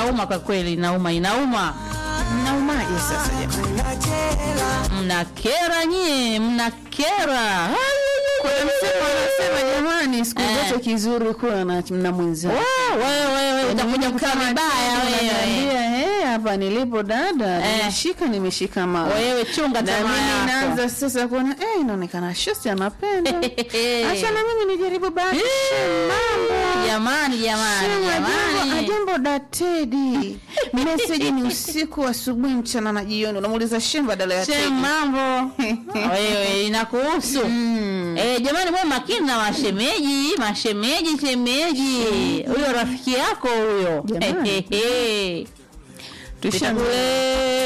inauma kwa kweli, inauma, inauma. Mnaumaje sasa jamani? Mnakera nyie, mnakera. Kuna msemo anasema jamani, siku Eh. zote kizuri kuwa na, na mwenzako. Wow, wewe wewe utakuja kukaa vibaya wewe. Unaniambia, "Eh, hapa nilipo dada, Eh. nimeshika nimeshika mama. Wewe chunga na tamaa mimi yako. naanza sasa kuona eh, inaonekana shosi anapenda. Acha na mimi nijaribu basi. Mambo. Jamani, jamani, Sema jambo, jamani. ajambo datedi. Meseji ni usiku, asubuhi, mchana na jioni. Unamuuliza shem badala ya Shem, tedi. mambo wewe inakuhusu Mm. Eh, jamani mwe makini na mashemeji, mashemeji, shemeji. Huyo rafiki yako huyo. Jamani. Hehehe. Tusha- Vitakule